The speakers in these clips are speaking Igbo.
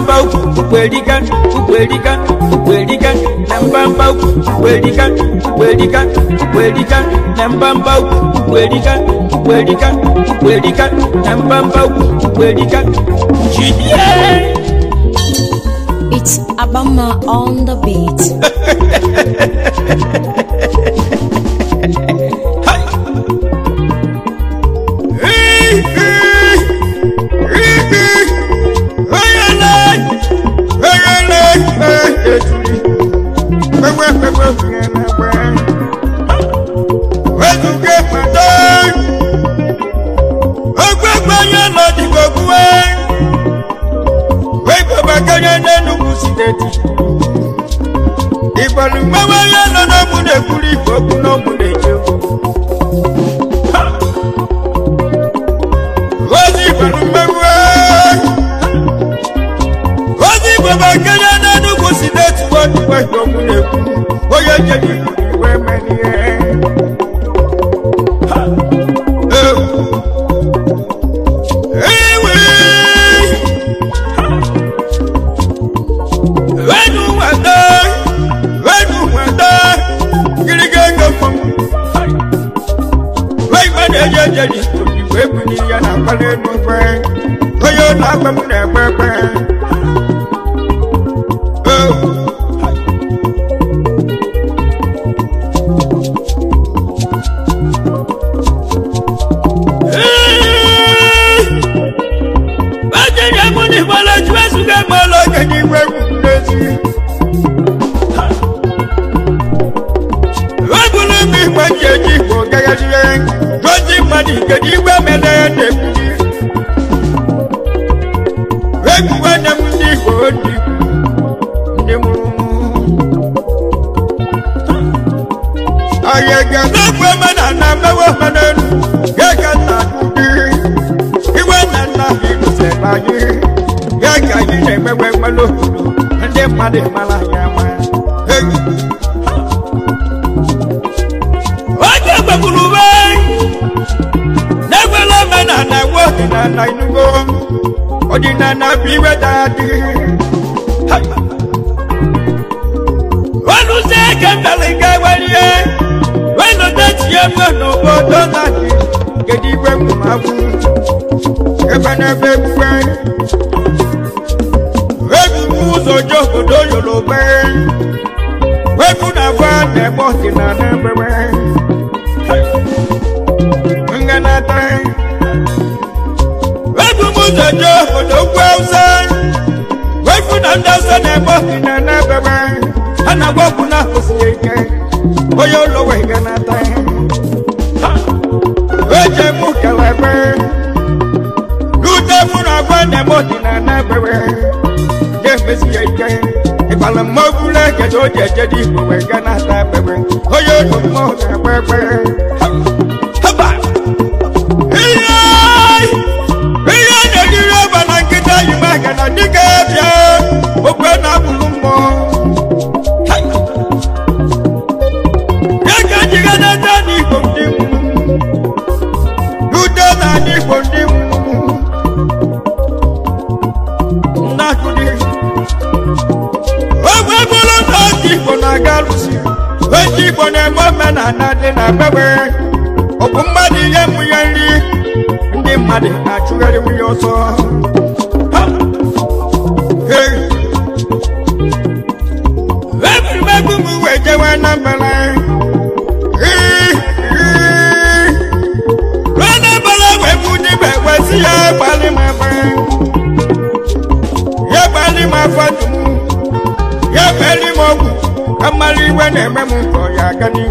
mbamba ukwu ukwerika ukwerika ukwerika na mbamba ukwu ukwerika ukwerika ukwerika na mbamba ukwu ukwerika ukwerika ukwerika na mbamba ukwu ukwerika jidie It's Abama on the beat. Ìgbàlù mẹ́wàá yẹn lọ́nà mú lè kúrì ìfọ̀kú náà mú lè jẹun. Ozi ìgbàlù mẹ́wàá. Ozi bàbá kẹ́yẹ́ nínú kò sí létí wọ́n ti wá ìjọba lè kú. Ó yẹ jẹ́ kí ìwé mẹ́ni ẹ̀. Ewe. Wẹ́nu wẹ̀dá. Wẹ́nu wẹ̀dá. Gírígẹ́gẹ́ fún. Wẹ́gbẹ́ ni ẹyẹ jẹ́ ní ìwé kù ní ìyá náà kọ́lé nù pẹ́. Oyè lágbẹ́ mu nà pẹ́pẹ́. Bájẹ́ ni ẹmu ní ìbọ̀lẹ̀ tí wọ́n sùn kẹ́ mọ́ lọ́kẹ́ ní ìwé kù lẹ́sí. Wẹ́gùnú mi gbẹ́jẹ̀ jí kò gẹ́gẹ́ sí ẹ́. Lọ́jí mọ́ni kẹ́jì wẹ́ mẹ́lẹ́ ẹ̀dẹ̀ kùdí. Wẹ́gùn wẹ́ dẹ́mu ní ìkò dì ní mu. Ayẹ̀gẹ̀ lọ́gbẹ́ mẹ́nà nà mẹ́wọ́ mẹ́nà nù. Gẹ́gẹ́ nà dùdí. Ìwé nà nà ìlú sẹ̀gbà yìí. Gẹ́gẹ́ yìí nà mẹ́wẹ́ mẹ́lò. Ndé mmadụ mara ya ma. Hey. Oge gbagburu uwe n'egbela omenala nwe ọdịnala inugo ọdịnala bụ iwe daadị oluzie eke mbere ga werie welote tinye mwe n'obodo na-adị kedu igwe mmụmabụ ebe n'ebe egbuwe egwu ụzọ ji obodo yoruba egwu na-agwa na-ebe ọdịnala ebewe nganata egwu ụzọ ji obodo ugwu awụsa egwu na ndị ọzọ na-ebe ọdịnala ebewe a na-agwa ọgwụ na-akwụsịghị ike onye ụlọ wee ganata eje mụ kelebe rute mụ na agwa na-eme ọdịnala ebewe ga-emesi ya ike ịgbala mmọgwụ na-eketa o ji eje dị igbo wee gaa na-ata ekpekpe onye otu mmọnwụ na-ekpe ekpe Haba! ihe ihe na-ejiri ọba na nkịta yi maka na dịka bịa okwe na-abụrụ mmụọ ya ka jiga na-ata n'igbo ndị mmụọ rute na n'igbo ndị mmụọ nnakụdị ogwe bụrụ na ndị igbo na-aga lụsi ndị igbo na-eme omenala dị na mgbe ọ bụ mmadụ ihe mụ ya nri ndị mmadụ na-achụgharị nwunye ọsọ Ha! Hey! egwuregwu m wee jewe na mbala Rọ́nàbọ̀lá wẹ̀kú níbẹ̀ wẹ̀ sí yá gbalí máa fẹ́. Yá gbalí máa fọ́ dùn. Yá bẹ́ẹ̀lì mọ̀ wù. Amali wẹ̀ nà ẹ̀mẹ́ mu kọ̀ yá gani.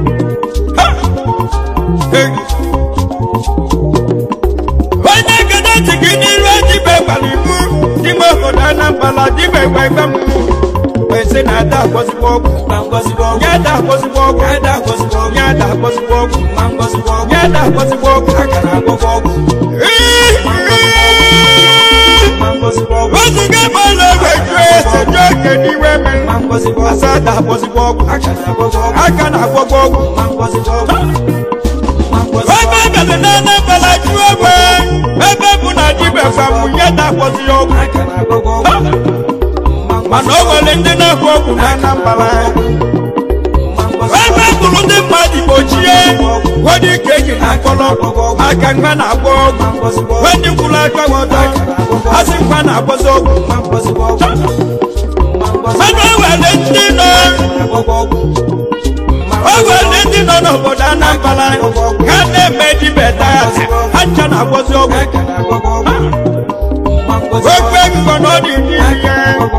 Onye gada tìgì n'iru ẹ̀dìbẹ̀ gbalí mú. Dìbò kọ̀dá Anambala dìbẹ̀ gbẹ̀ gbẹ̀ mú. Wẹ̀sẹ̀ nà dá àkọsíwọ̀ ọ̀gù. Yá dá àkọsíwọ̀ ọ̀gù. Yá dá àkọsíwọ̀ ọ̀gù. Yá dá àkọsíwọ̀ ọ̀gù. Yá dá àkọsíwọ̀ ọ̀gù. Akara àgbọ̀gbọ̀ ọ̀gù. Oṣù kẹ́kọ̀ọ́ ló wẹ̀ ju ẹsẹ̀ jọ kẹ́ni wẹ́mẹ́. Asada àkọsíwọ̀ ọ̀gù. Akara àgbọ̀gbọ̀ ọ̀gù. Ẹgbẹ́ bẹ̀rẹ̀ náà ní bẹ̀rẹ̀ ju ẹgbẹ́. Ẹgbẹ́ kùnà dìbẹ̀ fàmù yẹ́ dá àkọsíwọ̀ ọ̀gù. mana o nwere ndị na-agwọ ọgwụ na anambra ebe gburu ndị mmadụ gbochie wedị ka eji na akpọrọ maka mgbe na-agwọ ọgwụ wedị kwuru aka ọtọ asị mgbe na-agwọzi ọgwụ mana o nwere ndị nọ o nwere ndị nọ n'obodo anambra ha na-eme dibeta ha ncha na-agwọzi ọgwụ okwu ego na ọ dị n'ihe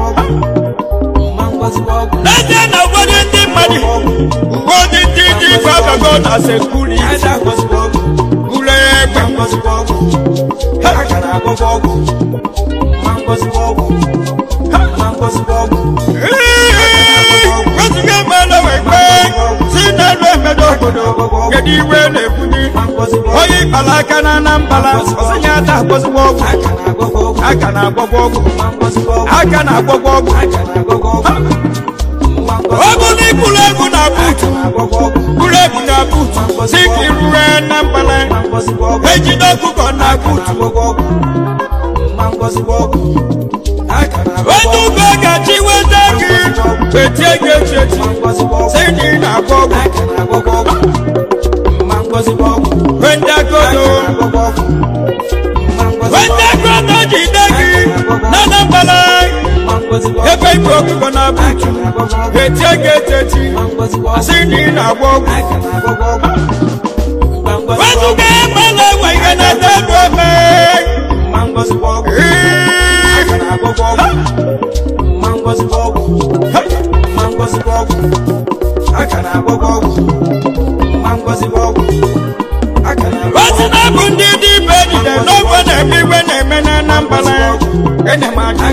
n'ezie na ụfọdụ ndị mmadụ ụfọdụ ndị dị ife abago na sekuri ule egbe weziga mmanụ wekpe si n'elu emedo obodo kedu iwe na-ebuli onye ịkpara aka na anambra ọsịnye ata agwọzigbo ọgwụ aka na-agwọgwọ ọgwụ aka na-agwọgwọ ọgwụ ọgwụ n'ikpụrụ egwu na buutu kpụrụ egwu na buutu si ka irue na mbala ejide ọkụkọ na buutu onye ugo gachi weta gị wetie gị echi echi si na ị na-agwọ ọgwụ wenda godo wenda godo jide gị na anambra ebe igwe ọkụkọ na buutu wetie gị echi echi si na ị na-agwọ ọgwụ wezuga ebe na-enwe ihe na-ede elu ebe ozi na-abụ ndị dị ibe ejide n'ofe na-eme iwe na-eme na anambra enyemaka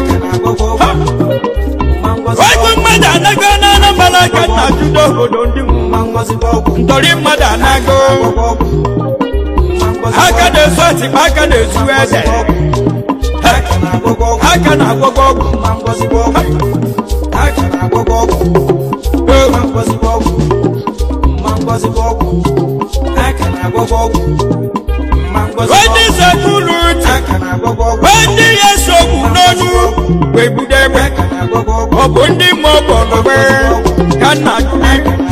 otu mmadụ anago na anambra ka nna judo obodo ndị ntọrị mmadụ anago aka na-esu atịkpa aka na-esu eze aka na-agwọgwọ ọgwụ ndị sekulu ndị ya sogbu n'onu wee budo egbe ọ bụ ndị ma ọ bụ ọnọgbe ka nna jụrụ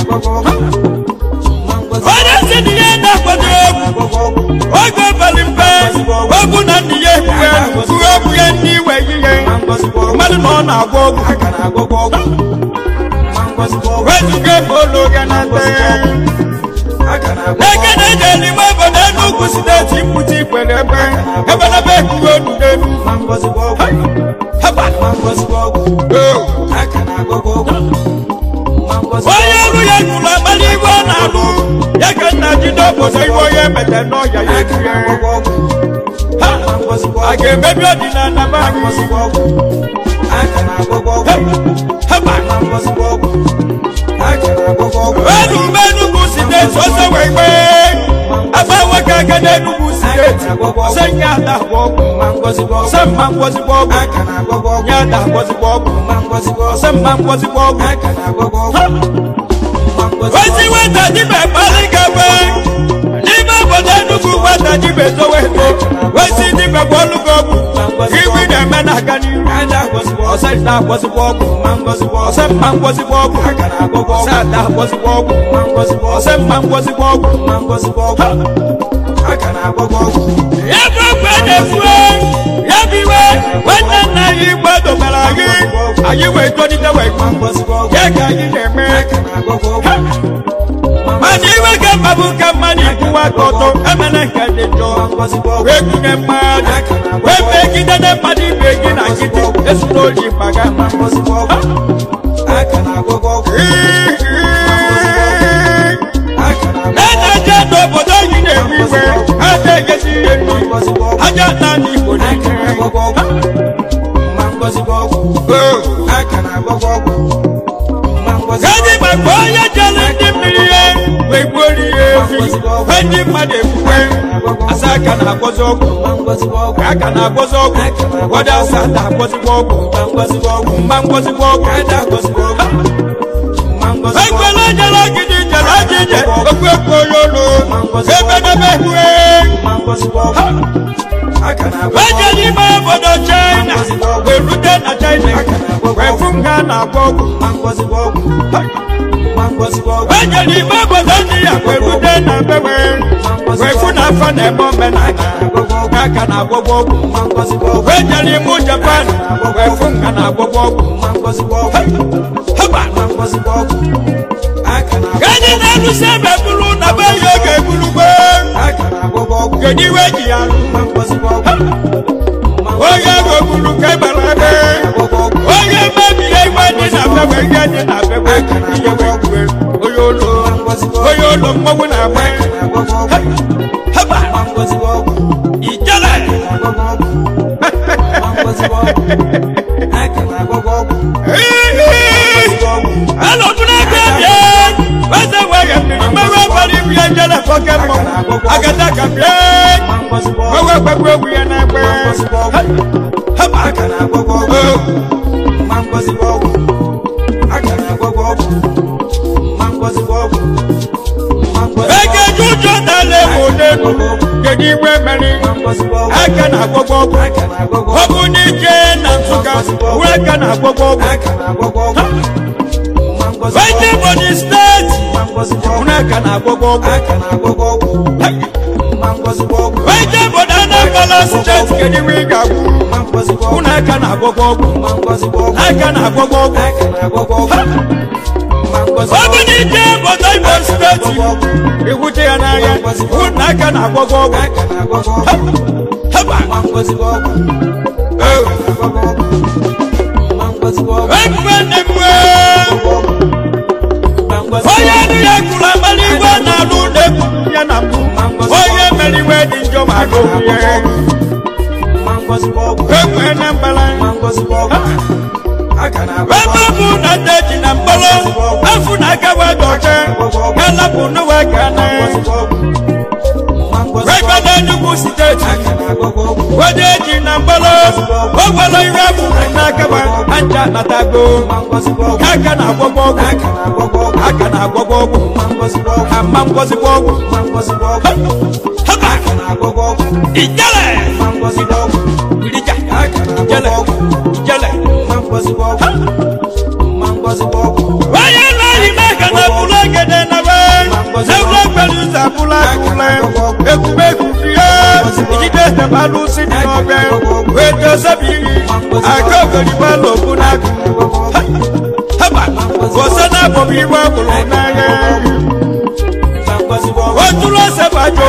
onye si na ihe na-akwado egwu oge bali mpe ogwu na ndị ya ebuwe uwe egwu ya ndị iwe ihe mmadụ na ọ na-agwọ ọgwụ wezuga ebe ụlọ ya na nte n'eke na-eje n'ime obodo Enugu steeti mkpuchi ikwere ebe ebe na ebe ekwuwe onu n'elu onye ọrụ ya gụrụ amala iwe ọ na-alụ ya ka nna jide obodo iwe onye emete n'ọhịa ya ekiri a ga-emebi ọdịnala be anyị enu mgbe Enugu steeti ọsọ wee gbee agba nwoke aka n'Enugu steeti ọsọ nye ada agwọ ọgwụ ọsọ mma ngwọzigbo ọgwụ nye ada agwọzigbo ọgwụ ọsọ mma ngwọzigbo ọgwụ ozi nweta dịbe kpali gabe n'ime obodo Enugu nweta dịbe towe eto ozi dịbe gwọlụgo ọgwụ iwi na-eme na-aga n'ihu ọsọ nta agwọzigbo ọgwụ ọsọ mma ngwọzigbo ọgwụ ọsọ ada agwọzigbo ọgwụ ọsọ mma ngwọzigbo ọgwụ ya bụ okwe na-efu ya bụ iwe nwanne nna anyị gbadobara anyị anyị wee tolite wee ya ka anyị na-eme mana iwe ka mma bụ ka mmadụ ikwuwa aka ọtọ emena nke dị njọ wee gụnye mmadụ wee megide na mmadụ ibe gị na nkịtị esula oji mbaga na-eje n'obodo anyị na-ewe iwe ha na-egezi ihe nri aja naanị igbo gadi maka onye jere ndị mmiri ihe wee gbuoro ihe efi wee ndị mmadụ ekwukwe asa aka na-agwọzi ọgwụ aka na-agwọzi ọgwụ ụfọdụ asa na-agwọzigbo ọgwụ mma ngwọzigbo ọgwụ ekwela jere ogidi jere ajije okwu ekwu onye olu ebe n'ebe hue Weje n'ime obodo China wee rute na China wee fụ nga na-agwọ ọgwụ Weje n'ime obodo India wee rute na bewe wee fụ na afọ na-eme omenala nga ka na-agwọgwọ ọgwụ Weje n'ime Japan wee fụ nga na-agwọgwọ ọgwụ Haba! Gani na-alụsị ebe bụrụ na be ya oge egburugbe kedu iwe ji ya alụ onye ahụ gburu ka gbara ebe onye mebiri igwe dị na bewe ihe dị na bewe ihe wee kwue onye ụlọ onye ụlọ mmọnwụ na-agba haba ijele alọbụla aka bịa eze wee mmiri mmewe ọbara ibu ya jele fọke mmọnwụ agada ka bịa wewe gbagbo egwu ya na-egbe haba ege juju na-ala ewu n'elu kedu igwe mmeri aka na-agwọgwọ ọgwụ ọ bụ n'ike na nsụka uwe aka na-agwọgwọ ọgwụ Wete body steeti uwe aka na-agwọgwọ ọgwụ Wete body Anambra steeti kedu iwe ị ga-agwụ uwe aka na-agwọgwọ ọgwụ aka na-agwọgwọ ọgwụ ọ bụ n'ike obodo Imo steeti iwute ya n'anya uwe aka na-agwọgwọ ọgwụ haba ekwe nne m wee onye nụ ya kwuru amala igwe na-alụ na-ekwuru ya na mbụ onye mere iwe dị njọ ma n'okwu ya ekwe na mbala ebe ọ bụ na nne ji na mkpọrọ afụ na aka wee dọche galapụ n'ụwa ka na ebe na Enugu steeti onye ji na mkpọrọ o nwere ihe afụrụ n'aka wa anja natago aka na-agwọgwọ ọgwụ aka na-agwọgwọ ọgwụ ama ngwọzigwọ ọgwụ haba ijele irija ijele ijele onye na-eyi n'aka na bụrụ egede na be n'ụlọ okpere ụzọ abụla akụle egwumegwu fie ijide tebalụ si dị n'ọbịa wee dozebiri aka ogolibalụ okwu n'akụ haba ose na-abọbụ iwe ọbụrụ n'anya oturu ose bụ ajọ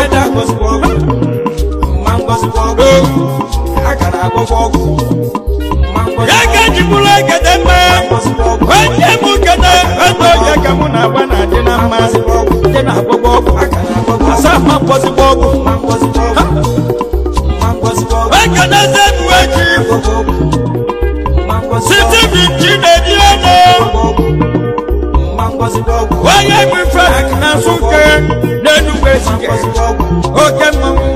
ya ka ji bụrụ egede mma onye mụ kede ego oge ka mụ na-agba na adị na mma dị na agbọgbọ ọgwụ asa mma mkpọzigbo ọgwụ ekedeze bụ eji site binji na-eji ego onye bụ ife na nsụke n'enugwu ezike oke mmanwụ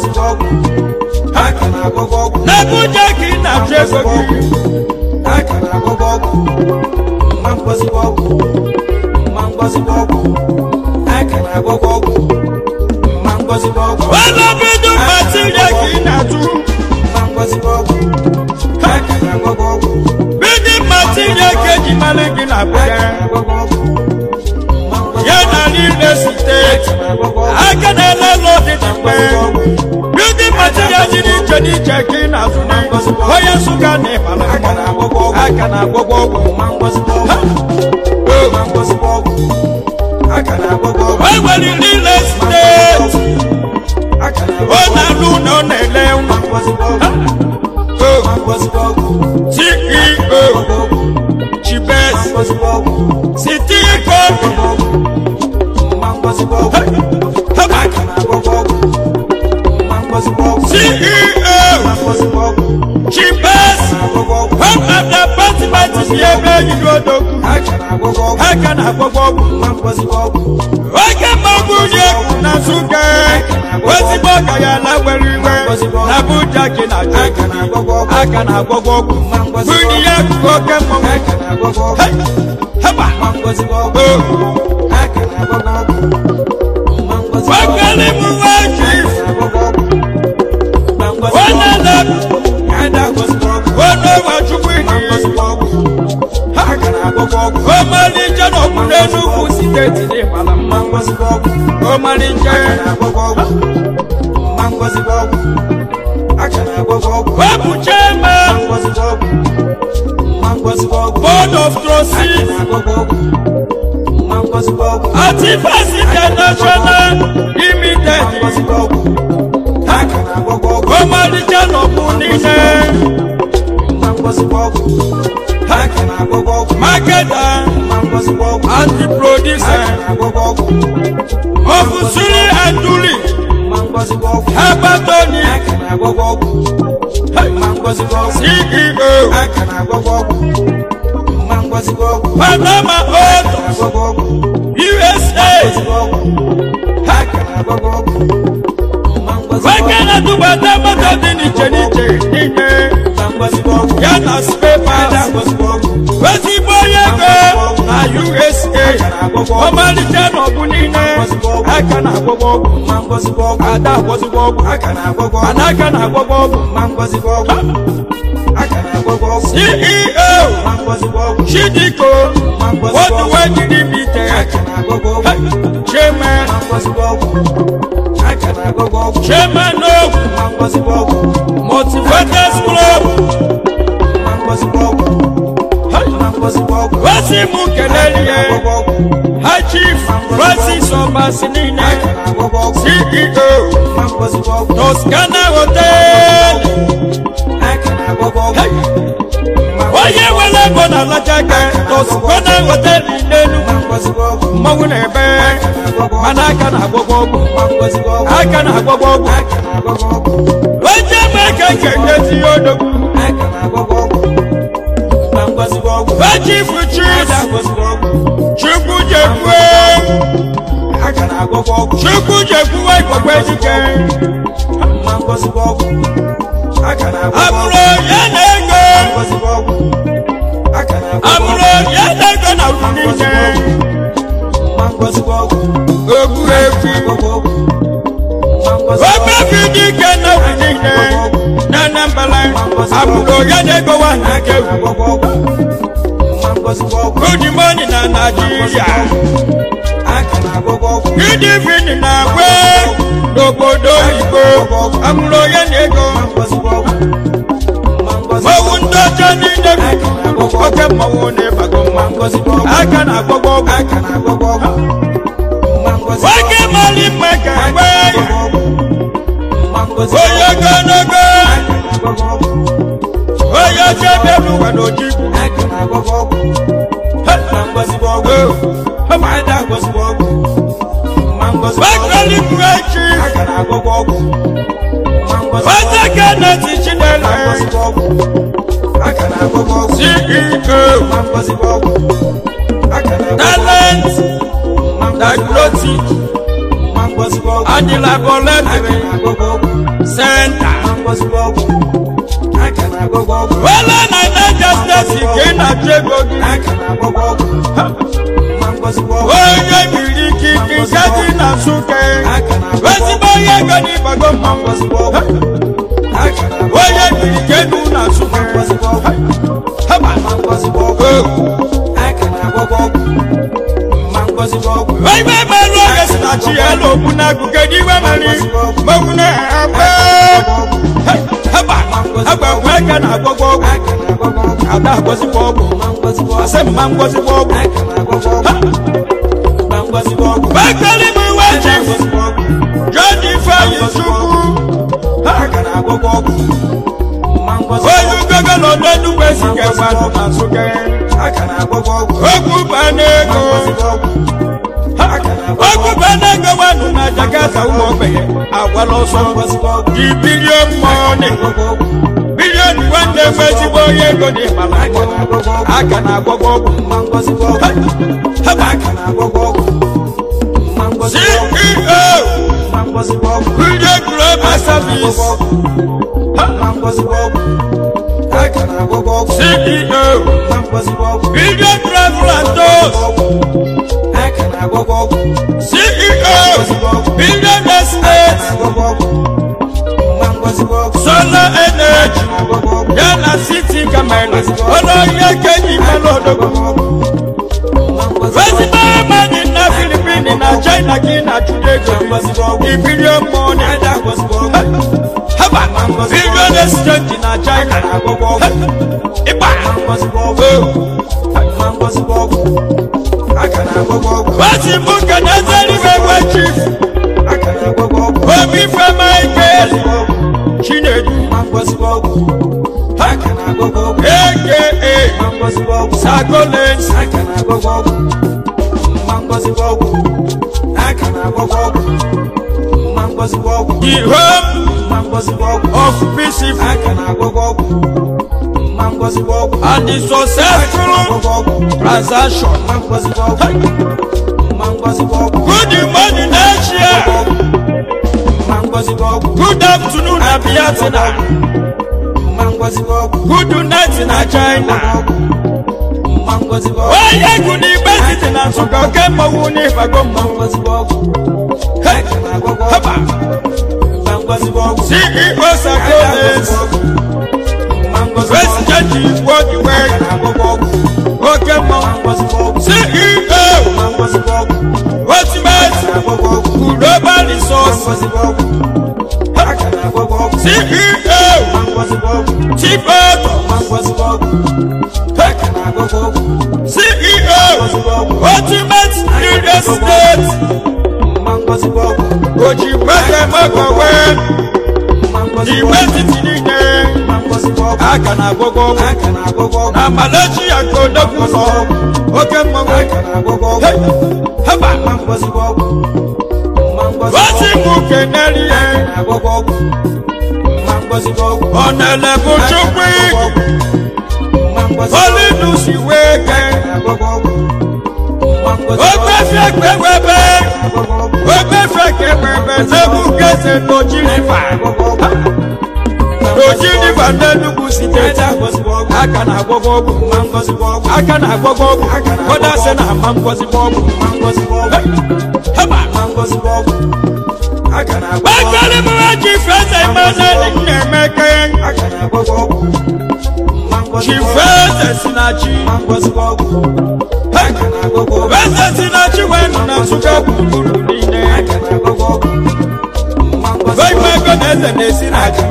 n'abuja ka ị na-achụ ego gị ọlọbidu matiria ka ị na-atụ bidi matiria ka eji mara gị na abuja ya na niile steeti aka na-ele ụlọ dị na mgbe bidi matiria dị n'iche n'iche ka ị na-azụ na onye nsụka na ịmara aka na-agwọgwọ ọgwụ o nwere niile steeti ọ na-alụ na ọ na-ele nwa ceo chibes sitiko ceo chibes home of the department si ebe yiri odogwu aka na-agwọgwọ ọgwụ oge mmagbu dị egwu na nsụka ozigbo ọka ya na were iwe na abuja gị na aka na-agwọgwọ ọgwụ bụrụ ya akụkụ oke mmọnwụ Hey! haba wakali m nwa chief onye onowa chukwu ịdị ọmalịcha na ọkpụ n'enugwu steeti dị mara mma ọmalịcha wepụ chairman board of trustees àti fásitì international limited ọmalịcha na ọkpụ niile marketer and the producer of suri and duli hebatoni ceo panama auto usa weke na-atụbata moto dị n'iche n'iche n'ime ya na spepas ezigbo onye ego na usa ọmalịcha na ọbụ niile aka na-agwọgwọ ọgwụ ada agwọzigbo ọgwụ mana aka na-agwọgwọ ọgwụ ceo chidiko worldwide limited chairman chairman of motivators club wasi mu kelele ha chief francis ọbasi niile ceo toscana hotel onye nwere ego na alajaga toscana hotel n'elu mmanwụ na-ebe mana aka na-agwọgwọ ọgwụ aka na-agwọgwọ ọgwụ onye eme ka nke nyezi ya odogwu echifu chief chukwu jekwue chukwu jekwuwe igbogbo ejike abụrụ ya na ego abụrụ ya na ego na uru niile ogbu efi omefi dike na uru niile na anambra abụrụ ya na ego wa na aka ewu good morning na nigeria good evening na agwe n'obodo oyibo amụrụ ya na ego mmanwụ ndị ọcha niile bi oke mmanwụ na-ịbago mma aka na-agwọgwọ ọgwụ nwoke mali mma ka agba ya onye ogologo onye ọcha bịa n'ụwa n'ojigwu Bakali Kurechi, Wata Kennedy Chinele, CEO, Talent, Diagnostic, and the Laboratory Center. Wala na Niger State nke na-achụ ego gị. Onye biri ikike nke dị na Nsụka. Ezigbo onye ego n'ịgbago mmanwụ. Onye biri ike nụ na Nsụka. Haba. Iwe mmanụ oge si na chi ya elu okwu n'agụ kedu iwe mmanụ mmanwụ na-agba. Haba. Haba nwa aka na-agwọgwọ ọgwụ. Ada agwọzikwa ọgwụ. Asị mma ngwọzikwa ọgwụ. Bakali m iwe chief. John Ifeanyi Chukwu. Onye ugogo nọ n'Enugwu ezike mmadụ na Nsụka. Okwu ba n'ego. Okwu ba n'ego nwanụ na Jakarta ụmụ ogbenye agwala ọsọ. Di bilion money. Bilion nwanne m ezigbo onye ego dị mara aka na-agwọgwọ ọgwụ. Haba. CEO. Billion Global Service. CEO. Billion Travel and Tours. CEO. Billion Estate. Solar Energy. ọlọ ihe keji mmanụ odogwu ezigbo mmadụ na filipin na china gị na-achụta ego ibirion mọni haba bilion exchange na china ịgba wasi mụ ka na ezeribe gwe chief obi fema ike chinedu aka sagolens the home of peaceful and the successful transaction good morning asia good afternoon abiyatina good night na china onye egwu n'igbe site na nsụka oke mmọnwụ n'ịbago mmọnwụ haba ceo sagoles president igbo iwe oke mmọnwụ ceo ultimate global resource ceo tibeto ceo ultimate real estate ojibweze mọkọwe iwe titi niile aka na agbọgbọ na malaysia ka odogwu nọ oke mmọnwụ Hey! haba osi mụ keneri ya ọ na-elebu chukwu olinusi wee ke ogbefie kpewebe ogbefie kewebe n'egwu kese n'ojirifa n'ojirifa n'enugwu steeti aka na agwọgwọ ọgwụ aka na agwọgwọ ọgwụ kọda sị na ama ngọzigbo ọgwụ haba gbakere m ha ji fesa imaneli na-emeke chi fesa si na chi fesa si na chi wee nọ na nsụka gburugburu niile Ebe ego na eze na-esi na chi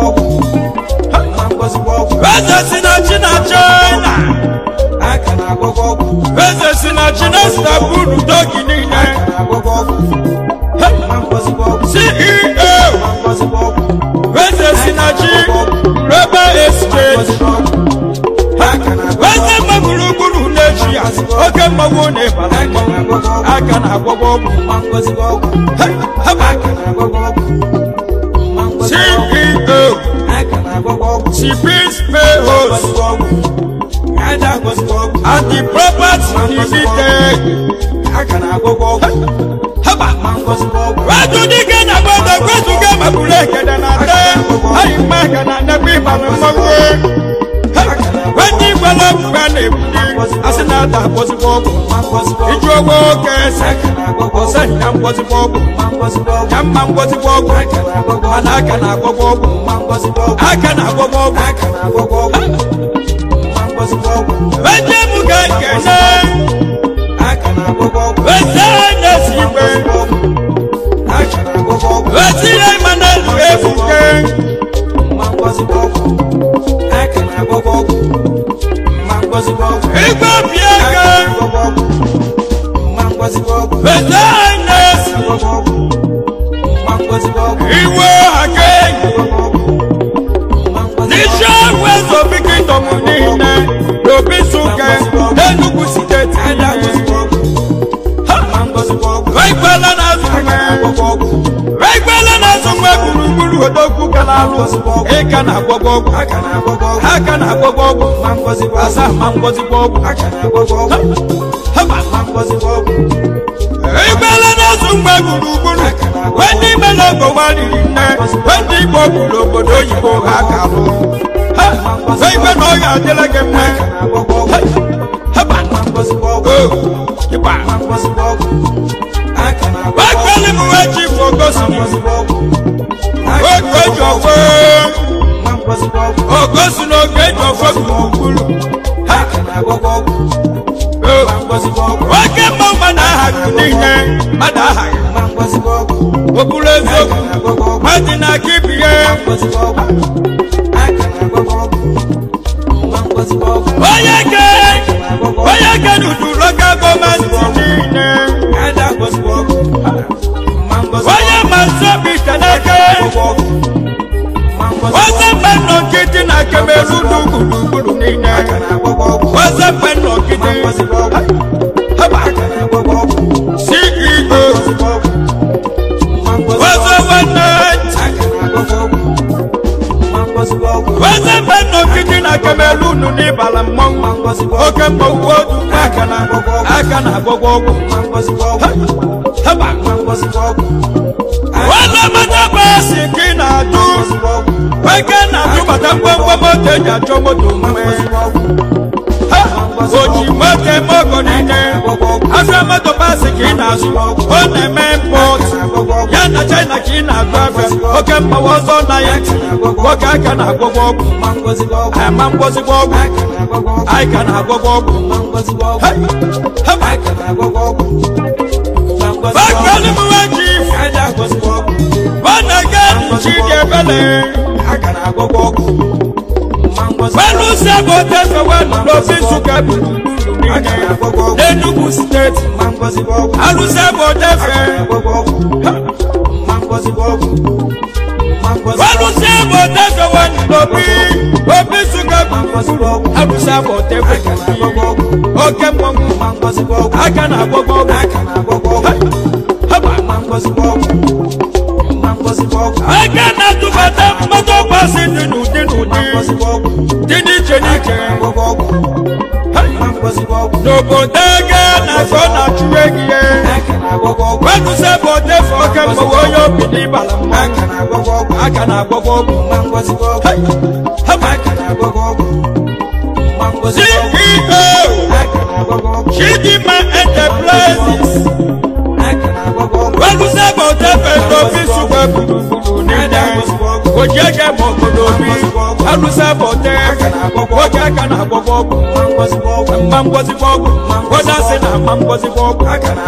fesa si na chi na china fesa si na chi na istanbul toki niile ceo fesa si na chi global exchange fesa mma gburugburu na-echi ya oke mmanwụ na-ebara mmanwụ aka na agwọgwọ ọgwụ Hey, haba. ceo cp's payhost and the property limited haba wájú dike na gbọdọ gbẹdùgẹ mabule kẹdẹ na tẹ ayi mma ka na nẹbi ìbànú mọwé wẹni gbẹlẹ gbẹ na ebuli asi na ata bọsibọ ọgwụ iju owó kẹsẹ ọsẹ nya mbọsibọ ọgwụ nya mma mbọsibọ ọgwụ mana aka na agwọgwọ ọgwụ aka na agwọgwọ ọgwụ wẹjẹ mu ka kẹne wẹsẹ nẹsi igbe wẹsi yẹ mana lu efu ke igbe bie ke wẹsẹ nẹsi iwe ake nisẹ wẹsọ biki tọmu niile lobi suke n'enugwu siteti wẹgbẹlẹ na zumẹ wẹgbẹlẹ na zumẹ gburugburu odogwu kana alụ ịka na agwọgwọ ọgwụ aka na agwọgwọ ọgwụ asa ma ngọzigbo ọgwụ haba ìgbẹ́lẹ́ náà tún gbẹ gbùrùgbùrù wọ́n ní mẹ́lẹ́gbọ̀ wá rírì nẹ́ wọ́n ní ìgbọ́ gbùrù òbòdó òyìnbó ha kàró wọ́n ìgbẹ́ náà yà délẹ́gẹ̀ mẹ́ haba o ìgbà wọ́n gbẹ́lẹ́ mu wọ́n jí fògósì ni wọ́n gbẹ́jọ fún ògósì ní ògbẹ́jọ fún gbùrùgbùrù niile mmadụ aghaghị okpuru eziokwu mmadụ na aka ibi ya onye ke onye ke n'udu local gọọmenti niile onye masị obi keneke oze mgbe nọ nkịtị na kemerunu gburugburu niile oze mgbe nọ nkịtị haba ceo oze nwanne oze mgbe nọ nkịtị na kemerunu n'ịbala mmọnwụ oke mmọnwụ odu aka na aka na agwọgwọ ọgwụ haba oze mmadụ basi ka ị na-adụ oke na-atụbata ngwongwo moto eji achọ moto mgbe oji moto eme ogo niile afịa moto basi ka ị na-azụ ọ na-eme mpọt ya na china ka ị na-agụ afịa oke mgbawa ọzọ na ya nwoke aka na-agwọgwọ ọgwụ ama mgbozigbo ọgwụ anyị ka na-agwọgwọ ọgwụ bakali m nwa ji ọ na-aga chi dị ebele pẹ̀lú sẹ́bù tẹ̀sán wẹ́nu lọ sí ṣùkẹ́bù n'Enugu steeti alùsẹ́bù tẹ̀fẹ̀ pẹ̀lú sẹ́bù tẹ̀sán wẹ́nu lọ bí obi ṣùkẹ́bù alùsẹ́bù tẹ̀fẹ̀ oke mmọnwụ aka na agbọgbọ aka na atụbata mmadụ ọgbasị dị n'ụdị n'ụdị dị n'iche n'iche n'obodo ego na-afọ na-achụ egihe wedụsa bụ otefe oke mgbawa onye obi n'ịbala mmanwụ aka na-agwọgwọ ọgwụ ceo chidima enterprises wedụsa bụ otefe n'obi sugbe gburugburu niile ojege ma obodo obi alụsa bụ ote nwoke aka na-agwọgwọ ọgwụ mma ngwozigbo ọgwụ godasị na ama ngwozigbo ọgwụ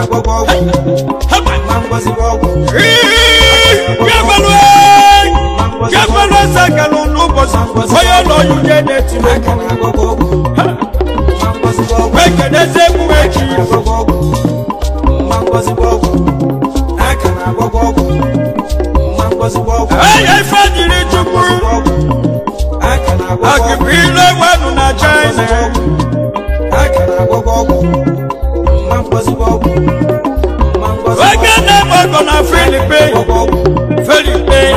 kegwelu eze galụ n'ụbọchị onye ụlọ ya ude na-etiri wekedeze egwu echi eye ife jiri chukwu akịbụile wenu na china oge na-eme ọgọ na filipin filipin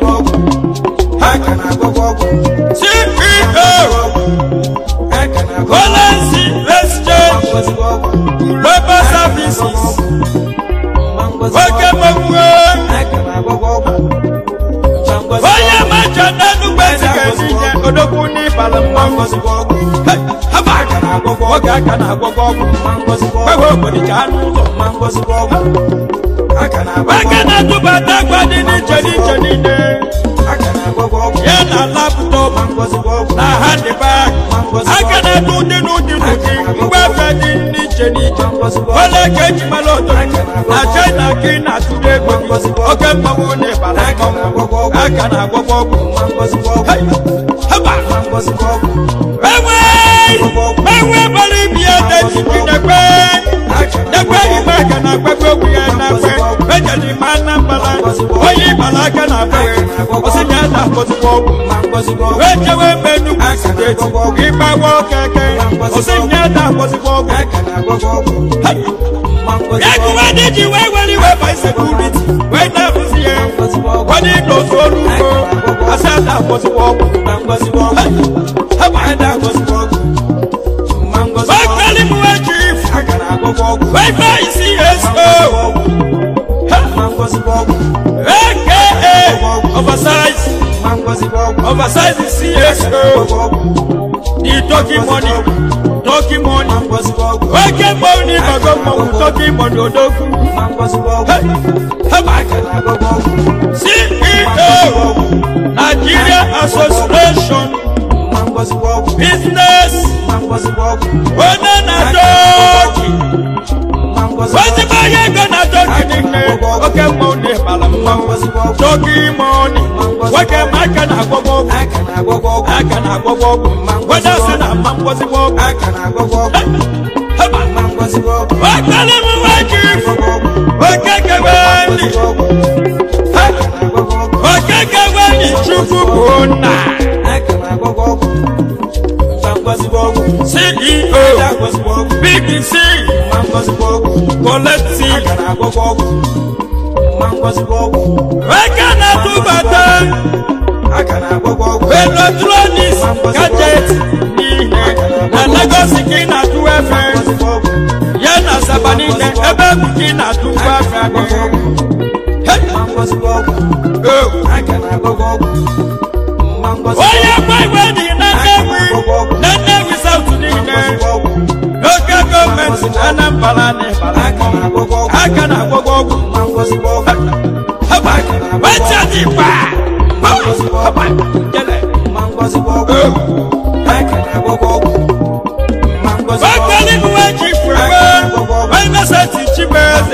ceo golensi exchange global services oge mgbanwe onye macha n'enugbe zigazinye odogwu n'ịbala mmanwụ haba nwoke aka na-agwọgwọ ọgwụ gwewe obodo anụ ụlọ aka na-atụbata agwa dị n'iche n'iche niile ya na laptọp na handbag aka na-atụ ụdị n'ụdị n'ụdị mgbafe dị n'iche n'iche ole ka eji mara odo na china ka ị na-atụrụ ego gị oke mmanwụ na ịbara mmanwụ aka na-agwọgwọ ọgwụ haba enwe enwe bara ibi ya dejiji nekwe nekwe ime aka na akpekpe okwu ya na akpe ejeli ma anambala onye ịbara aka na akpewe ọsịnya na akpọzikwa ọgwụ wee jewe mbe Enugu steeti ịgbawa okeke ọsịnya na akpọzikwa ọgwụ ya gụwa ndị ji wee were iwe by sekuriti wee na-arụzi ya onye ịnọzi olu ugbo asị ada akpọzikwa ọgwụ Bakali Mwa Chief, Wi-Fi CSO, aka Oversize, Oversize CSO, the talking money, talking money, Wake money, Bago Money, talking money, Odoku, CEO, Nigeria Association, Business, One na Doki, ozigbo onye ego na toki niile oke mmọnwụ na-ebala mmanwụ toki mọni nwoke ma aka na-agwọgwọ ọgwụ aka na-agwọgwọ ọgwụ weda si na mma mgbọzigbo ọgwụ haba wakpali m nwaji oke keweni oke keweni chukwu bụ nna ceo big c collective eke na-atụbata electronics gadget niile na Lagos ka ị na-atụ efe ya na Asaba niile ebe bụ ka ị na-atụ ụgbọ afịa gị Oh. onye gwa igwe dị na Nnewi na Nnewi South niile n'oge gọọmenti na Anambra na Ịbara aka na-agwọgwọ ọgwụ haba wecha dị mkpa haba jele Wakali mwe chifwewe Wena sati chibeze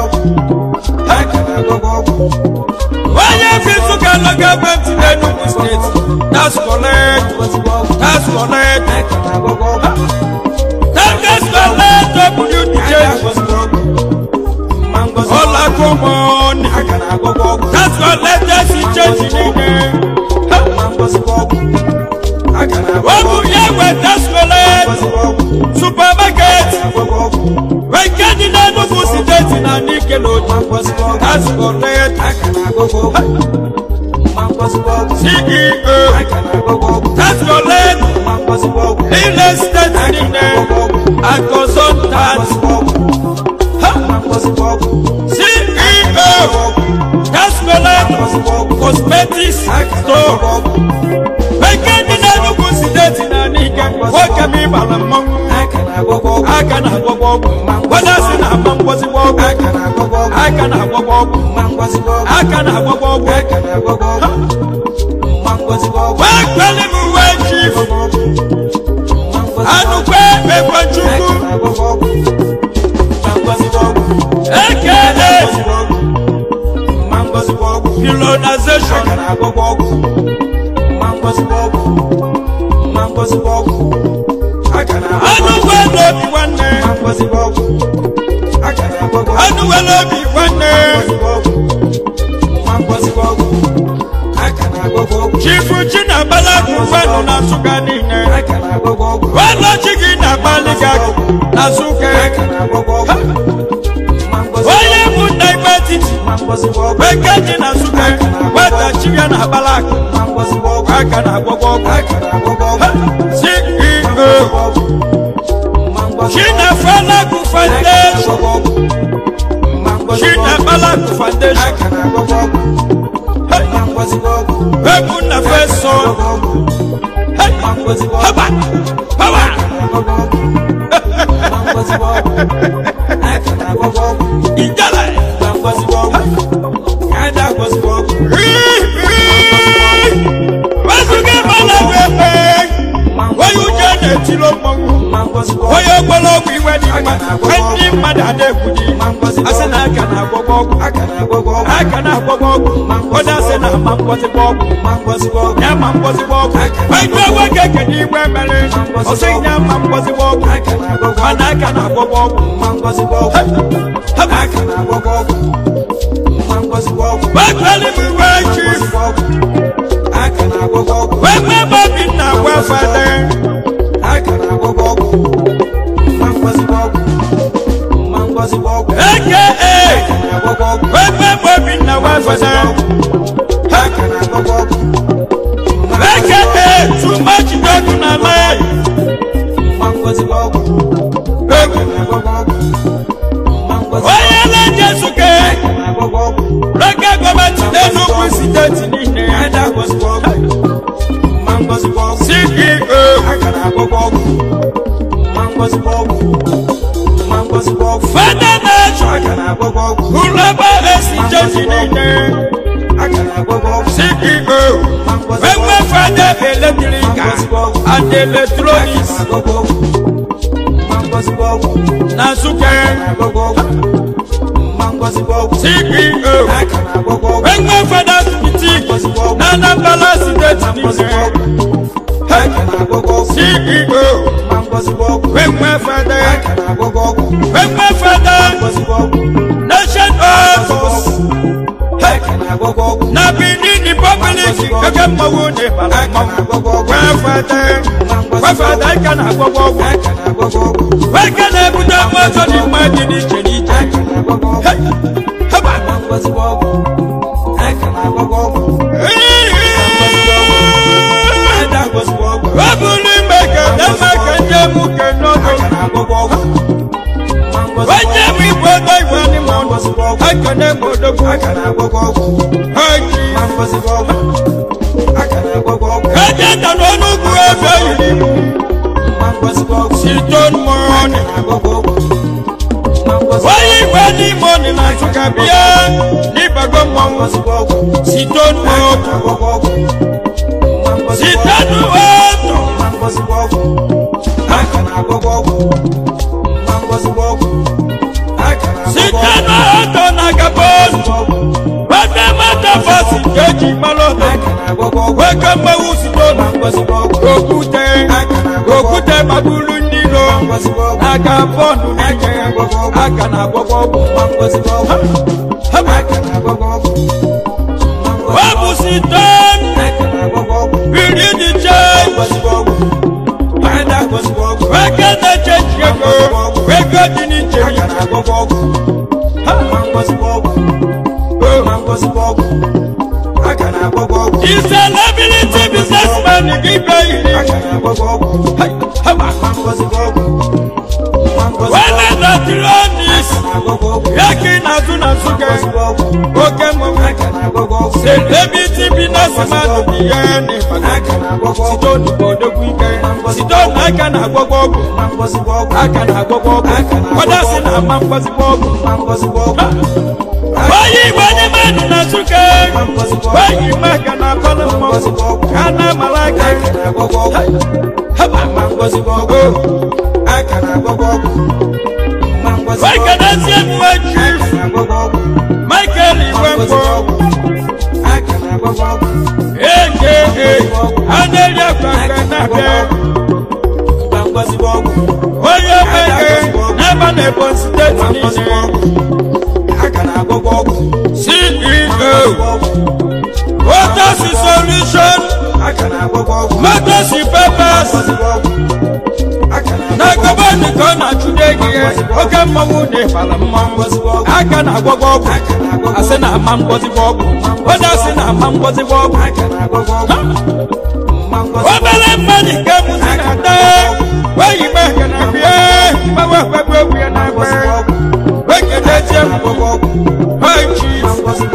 Wanya fisu kalo government in Enugu state That's correct That's correct That's correct WDJ Ola komoni That's correct That's the change in it Wabu yewe That's correct Supermarket Wekeni na Enugu state na Nickelodeon That's correct CEO That's correct Real estate niile and consultant CEO That's correct Cosmetics store Wekeni na Enugu state na Nike Nwoke m ịbara mmanwụ aka na-agwọgwọ ọgwụ weda si na ama mgbọzigbo ọgwụ aka na-agwọgwọ ọgwụ aka na-agwọgwọ ọgwụ wee kweli m wee chief anụkwe ekwechukwu ekele pilonization anụkwe n'obi nwanne anụkwe n'obi nwanne chifu chinabala gụfanụ na nsụka niile welọchi gị na-agbalị gị agụ na nsụka onye bụ nna ikpe etiti bekee dị na nsụka wetachi ya na agbala akụ aka na agwọgwọ ọgwụ ceo chinafalagu foundation chinabalagu foundation ebu na feso haba haba ijala wezuga balagu epe onye uche na-etilo mmọnwụ onye ogbologwu iwe dị mma ndị mmadụ ada-ekwu dị asị na aka na-agwọgwọ ọgwụ aka na-agwọgwọ ọgwụ onye asị na ama mgbọzigbo ọgwụ ya ma mgbọzigbo ọgwụ onye nwoke kedu igwe mere ọsị ya ma mgbọzigbo ọgwụ mana aka na-agwọgwọ ọgwụ wekweli m iwe chief wekwe bobi na wefede aka wekwe bobi na wefede aka too much dogu na lai onye na-eje suke reke gọọmenti n'enugwu steeti niile ceo fada na-achọ ụlọba esi jeji niile ceo enwe fada eletrika and electronics na nsụke ceo enwe fada spitik na anambra steeti niile ceo enwe fada enwe fada nation office na benin republic ege mmanwụ n'ịbara mmanwụ wee fada wee fada ike na-agwọgwọ ọgwụ eke na-ebute mmadụ dị mma dị n'iche n'iche Hey! Haba! ọ bụrụ ime ka dama ka nje mụ ke n'ọdụ onye bụ igwe ego igwe n'ime ọnụ ekene m odogwu haji eje ta n'ọnụ ugwu ebe yiri siton mọni onye igwe n'ime ọnụ na nsụka bịa n'ịbago mmọnwụ siton mọtò siton mọtò siton mọtò na gabon webe mọtò fọsi keji malọtò weke mmanwụ siton okwute okwute magburu ndị ilo aka bọọlụ n'ike aka na-agwọgwọ ọgwụ ọ bụ siton biri dị chee weke na-echechi ego ego dị n'iche n'iche the celebrity businessman gị bịa yiri wele electronics yaki na-azụ na nsụke oke mmọnwụ celebrity businessman dị ya n'ịbata siton bụ odogwu ike siton aka na-agwọgwọ ọgwụ aka na-agwọgwọ ọgwụ kwadasị na ama mgbazigbo ọgwụ onye igwe n'ime ndụ na nsụke onye ime aka na akọlụ mmọnwụ ka na amala aka haba wekenezie mgbe chief michael igwe mkpọ eke a na-eri akwa nke na-abịa onye mege n'ebe na ebonyi steeti niile ceo water solution motors papers na gọvanọ ka ọ na-achụde gị oke mmanwụ na ịbara mmanwụ aka na-agwọgwọ ọgwụ asị na ama mgbọzigbo ọgwụ onye asị na ama mgbọzigbo ọgwụ obere mmadụ nke mụzi na-ata weyi gbe ekene bie gbawe ekpegbu egwu ya na-egbe wekenezie high chief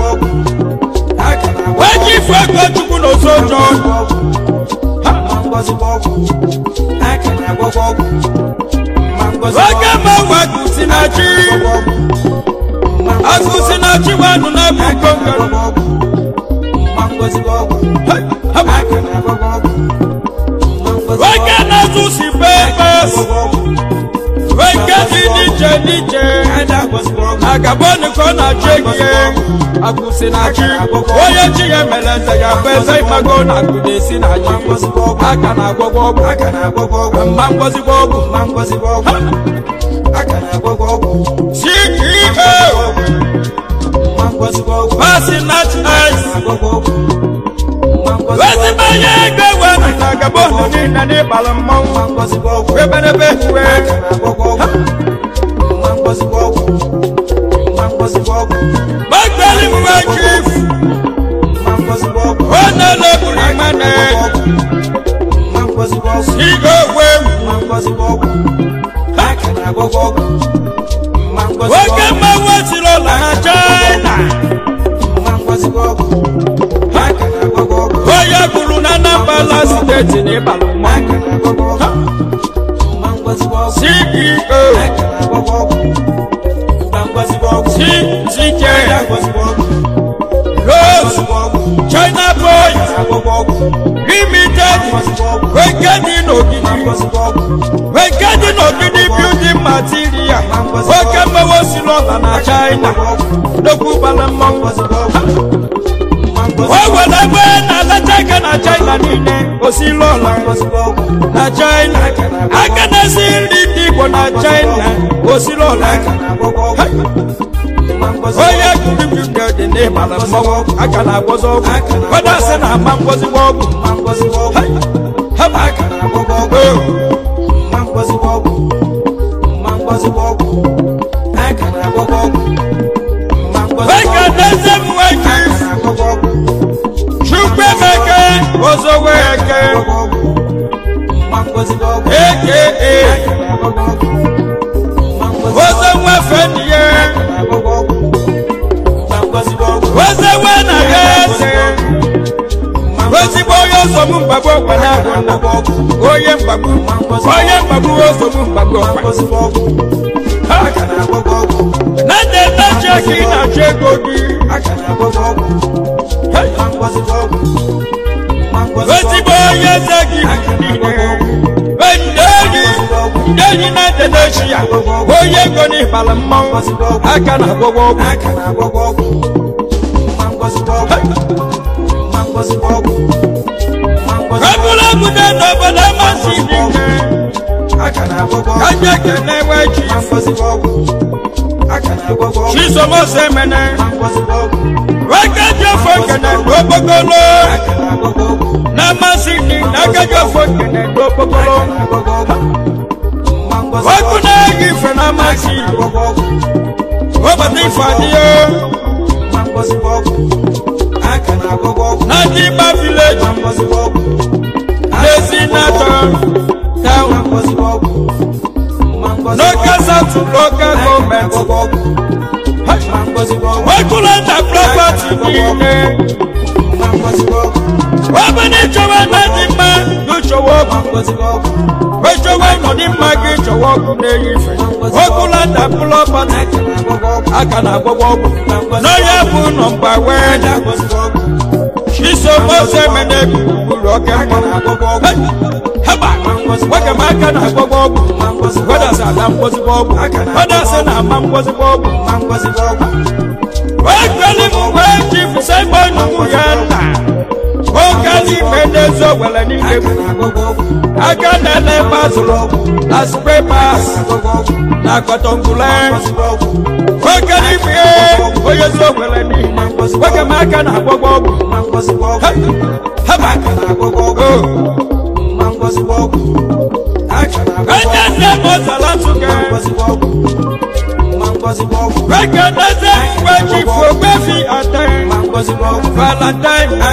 weji ifu ego chukwu na osojo oge mmanwụ agụsi na chi agụsi na chi wadụ na bụ nkongoro oge na-azụ si pepes oge dị n'iche n'iche agaboni ka ọ na-achụ egihe agụsi na chi onye chi ya mere eze ya bụ eze ịmago na agụ na-esi na chi aka na-agwọgwọ ọgwụ mma ngwọzigbo ọgwụ ceo basinat ice ezigbo onye ego ewe na gabon niile n'ịbalị mmanwụ eberebe uwe gbagbeli mgbe chief onye leburu imene sigo ogwe oke mmanwụ esiri ụlọ na china onye gburu na anambra steeti n'ịbalị mmanwụ ceo CCJ Rose China Boy Limited Wekedi n'ogidi Wekedi n'ogidi building material oke mmewe si lọta na china nnukwu gbara mmọnwụ o nwere ebe na-alacha aka na china niile osila ọla na china aka na-esi nri ndị igbo na china osila ọla onye gudugudu dị n'ịbara mmọnwụ aka na-agwọzi ọgwụ kwada sị na ama ngwọzigbo ọgwụ haba weka deze m nwoke chukwu emeke ozowe eke eke ozo nwefe ndị ya ozowe na ya eze ozigbo onye nsogbu mgbagbu ọkwa na agwụ nna onye mgbagbu onye mgbagbu nsogbu mgbagbu ọkwa na ndị nnachi ka ị na-achọ ego gị ozigbo onye eze gị niile ndị enyi ndị enyi na ndị na-echi ya onye ego n'ịbala mmanwụ aka na agwọgwọ ọgwụ ebula obodo n'obodo amasị dị nke kaja kene weji chisomose mene wekaji kene n'okpokolo na amasị dị n'akaji ofo kene n'okpokolo ọkụ na-eyi ife na amasị ụbọchị ife adịghị na ndị ịgba vileji n'ezi natọ town local south local government wekulanda property niile webụna ịchọwa na dị mma n'ụchọwa ọgwụ wechowa nọdị mma gị chọwa ọgwụ na-eyi ife wekulanda property aka na agwọgwọ ọgwụ n'onye bụ nọmba wee chisomose mene gburugburu oke haba nwoke m aka na-agwọgwọ ọgwụ wedasị ada mgbozigbo ọgwụ wedasị na ama mgbozigbo ọgwụ wee kweli m wee ji sebọnụ ya nna oke n'ime n'ezi owere niile aka na-ele ebe azụrụ na sprepas na kọtọngule nwoke n'ime onye ezi owere niile nwoke m aka na-agwọgwọ ọgwụ haba onye nne m ọzara ntụke Rekedeze mgbe chifu ogbefi ate Valentine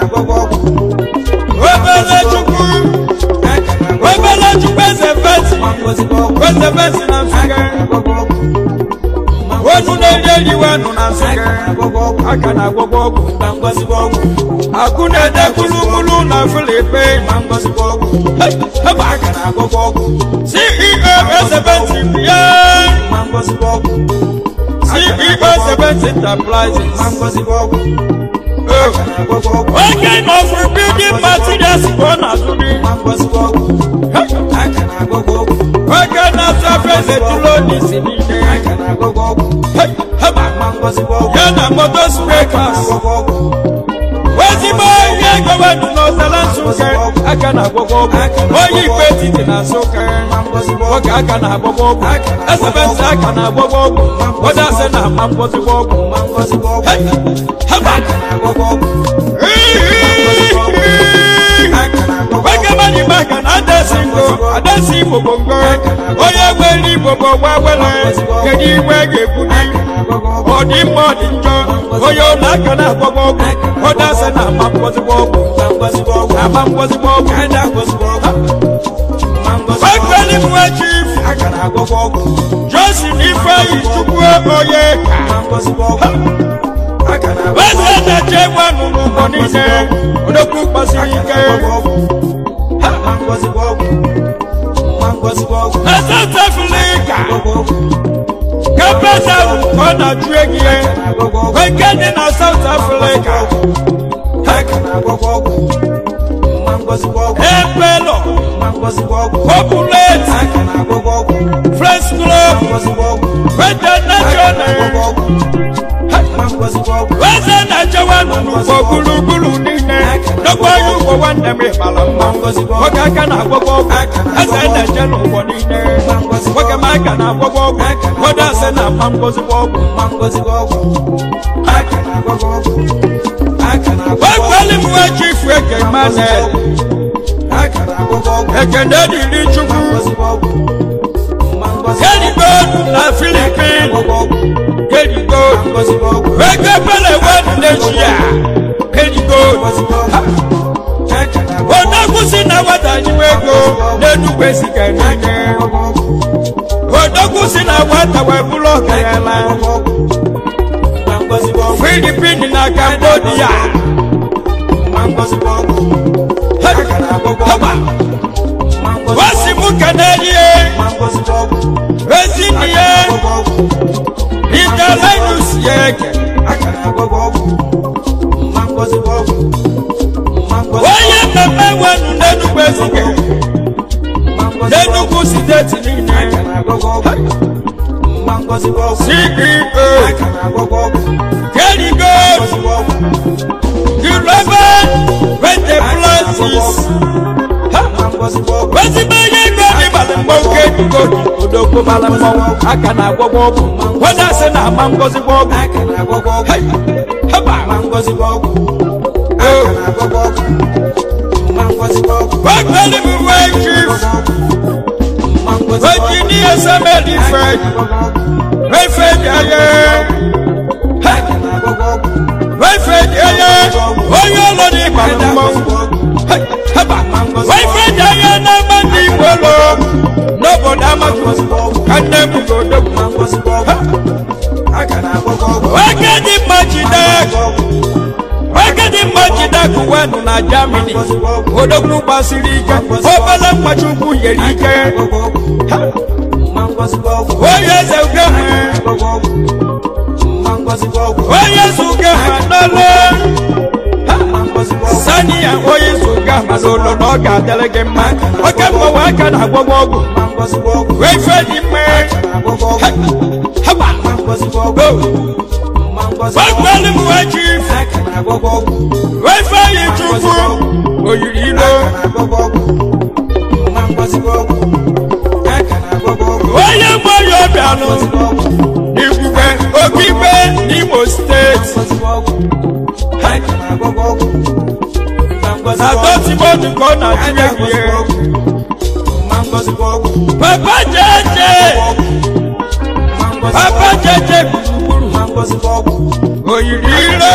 obele chukwu obele chukwu eze fesi eze fesi na nsụke onu na-eri eriwe nụ na nsụke aka na agwọgwọ ọgwụ akụ na-ede kulukulu na filipe ceo eze fesi bịa ceo seventy enterprises oge of building materials bụ ọ na-azụri oge na-azụ afọ eze tulonisi niile ya na moto spekas ezigbo ihe gọvanọ n'ọzara nsụke aka na-agwọgwọ ọgwụ onye ikpe etiti na nsụke nwoke aka na-agwọgwọ ọgwụ esebensị aka na-agwọgwọ ọgwụ odasị na ama mgbozigbo ọgwụ haba nwoke maka na adasi ngo adasi igbo bụ ngo onye nwere igbo bụ ọgba were kedu igwe ga-ekwudi ọ dị mma ọ dị njọ onye ụlọ aka na-agwọgwọ ọgwụ ọdasị na ama mgbozigbo ọgwụ ama mgbozigbo ọgwụ fakweli m nwa chief josin ifeanyi chukwu onye eze na-eche gwanụ n'ụgbọ niile odokwu kpasiri ike na south africa kapeta ọ na-ajụ egi ya nke dị na south africa ebelo populate fresh wete nashọne weze na-echewa n'ụgbọ gburugburu niile n'ọgbọ ya ugbo nwanne m ịbara mma nwoke aka na-agwọgwọ ọgwụ eze na-eche n'ụgbọ niile nwoke m aka na-agwọgwọ ọgwụ nwoke asị na mma ngozigbo ọgwụ wekweli m nwe chifu eke manel ekene dịrị chukwu kedigo na filipin kedigo ego pele wed neshia kedigo odokwusi na nwata nyiwe ego n'enugwu esiga niile odokwusi na nwata wee bụrụ ọgaranya filipin na cambodia wasi mu kanadie ezinie italenus yeke onye mmemme nwenu n'enugwu ezike n'enugwu steeti niile ceo kerigo global enterprises ezigbo ihe ego ịbalị mgbe oke ego odogwu mara mmọnwụ aka na-agwọgwọ ọgwụ weda sị na ama ngozigbo ọgwụ Hey! haba wekweli m wee chief wejinie semedi fred wefedi aye wefedi aye onye ụlọ n'ịbalị mmọnwụ Hey! haba wefedi aye n'ama ndị igbo lọ n'obodo amatu ka nne m godogwu weke dị mma jide weke dị mma jide kụwenụ na germany odogwu gbasiri ike obele mkpachukwu nyere ike Ha! onye eze ugehwe onye eze ugehwe n'ole sani ya onye eze ugehwe n'ụlọ na ọ ga-adịrị gị mma oke mgbanwe aka na-agwọgwọ ọgwụ wee ife dị mma Ha! haba wekweli m wee chief wee ife yi chukwu oyiri ilo onye mgbe onye ọbịanụ igwugwe okigwe n'imo steeti na dọtimodu ka ọ na-atụnye gị ihe papa jeje papa jeje gburugburu oyiri ire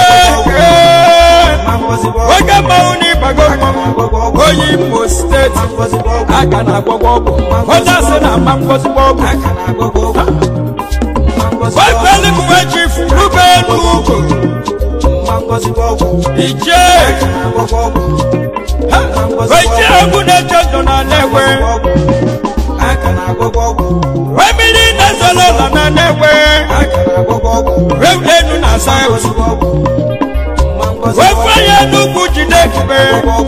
oge mmanwụ n'ịbago mmanwụ onye imo steeti aka na-agwọgwọ ọgwụ onye asị na ama ngozigbo ọgwụ wekweli m wee chifu rube n'ugwu ije weje egwu na-eche ndụ na na-ewe wee mmiri na-ezolo ụlọ na na-ewe reudenu na saut wefe ya n'ugwu jide ebube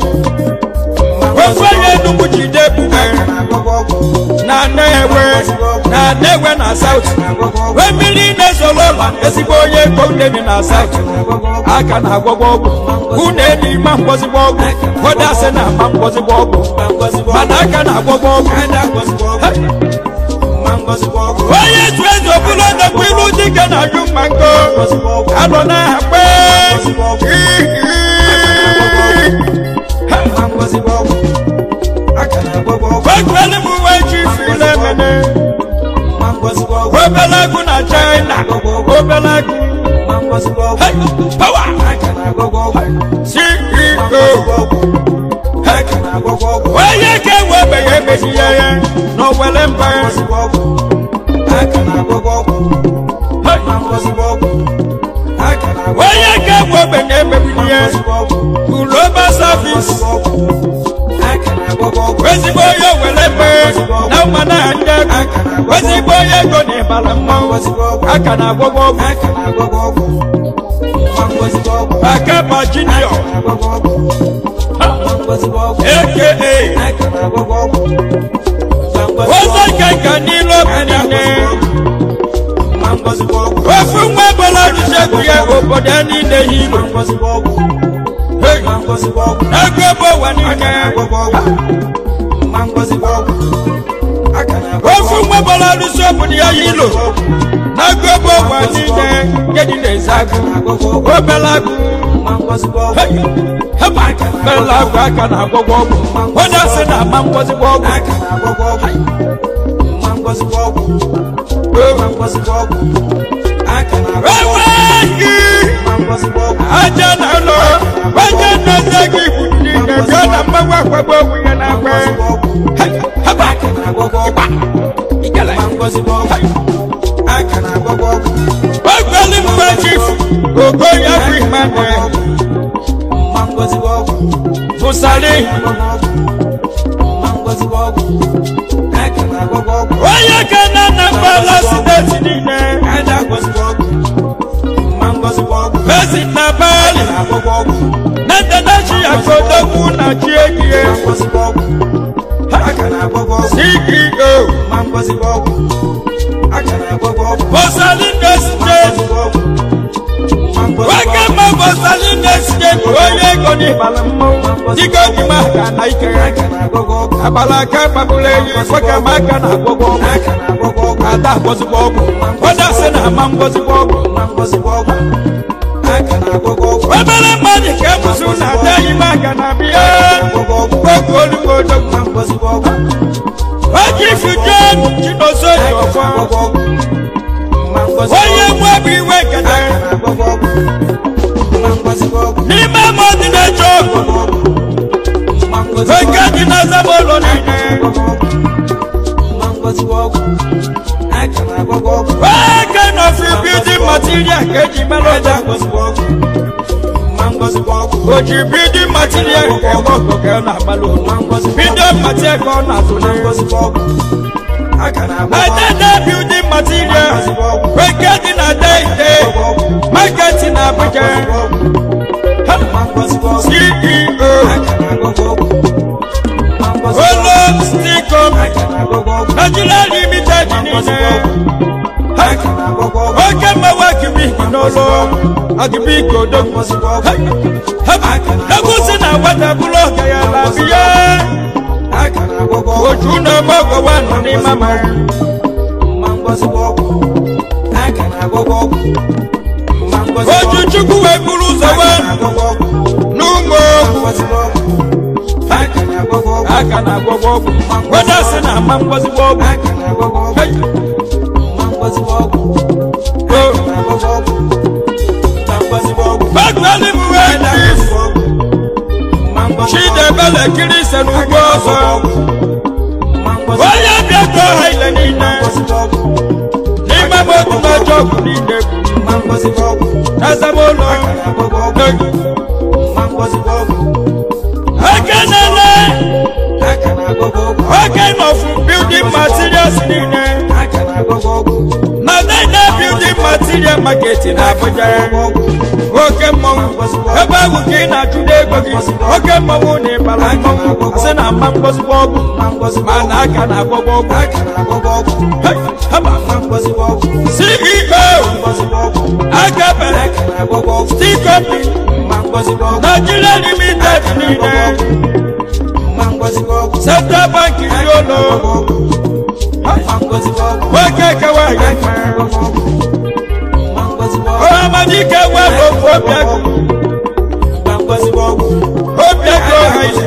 wefe ya n'ugwu jide ebube na na-ewe na na-ewe na saut wee mmiri na-ezolo ụlọ ezigbo onye ego ndemi na saut aka na-agwọgwọ ọgwụ unu enyi ma ngwozigbo ọgwụ ụfọdụ asị na ama ngwozigbo ọgwụ mana aka na-agwọgwọ ọgwụ Hey! onye tu eze obula nakwa ilu dike na aju mmango alọ na akpe wekweli m uwe ji file mene obele agụ na china obele agụ Hey! power ceo onye ka enwebeghị emeghị ya ya n'owele mba ya onye ka enwebeghị emeghị ya global service ezigbo onye were mbe na mma na ndị ego ezigbo onye ego na ịbara mmanwụ aka na agwọgwọ ọgwụ akaba junior aka ụzọ nkenke n'ile obi niile ofu nwa ebola rụchegwu ya obodo niile hiro ego ebe ụwa niile ofu nwa ebola rụsi obodo ya hiro n'ego ebe ụwa niile gedi na-eze agụ obele agụ heba bela agụ aka na-agwọgwọ ọgwụ onye asị na ama ngwọzigbo ọgwụ enweghị aja na ụlọ onye na-eze gị bụ niile bịa na mgbanwe akwagbo onwe ya na-agba heba ịgba ikele ogbeli mgbe chief ogo ya bụ imane bụsari onye ka na na mgbala steeti niile ezi na bali na ndadachi akodogwu na chi egie ceo bọsalinde steeti nwoke ma bọsalinde steeti onye ego n'ịbala mmọnwụ dịka ojima aka na ike ya agbala aka gbagburu enyi nwoke ma aka na agwọgwọ ọgwụ ada agwọzigbo ọgwụ onye asị na ama ngwọzigbo ọgwụ obere mmadụ ka emusu na ada ime aka na bịa oge olugbo odogwu oji fuje chinoso ji ọfọ onye nwe bụ iwe nketa n'ime mmadụ na-eche ọgwụ oke dị na zamolo niile oke nọfi bidi material ka eji mere ọja oji bidi material ka ebe ọkụ ka ọ na-agbalụ bidi material ka ọ na-atụle adada building material oke dị na deide market na abuja ceo olo sticom nigeria limited niile oke mgbawa akibiki n'ụlọ akibiki odogwu egwu si na nwata bụrụ ọga ya na biya oju na ọgbọgọwa nọ n'ime ama oju chukwu wee buru ụzọ wee n'ụmụ aka na agwọgwọ ọgwụ weda sị na ama ngwọzigbo ọgwụ Hey! Bagwali m wee chief Chidebele kiri ise n'ugbo ọzọ onye bịa ka ọha ile niile n'ime m otu n'ọjọ ọgwụ niile bụ ezemụlọ eke na-ele oke nọfu building materials niile na niile building material market na abuja oke mmọnwụ ebe ahụ ka ị na-achụda ego gị oke mmọnwụ na ịbara mmọnwụ sị na mma mgbozigbo ọgwụ ma na aka na agbọgbọ ọgwụ Hey, haba. ceo agabere steel company nigeria limited niile central bank yolo nwoke kewa ya ọhamadike webụ ofu obiagụ obiagụ ọha ise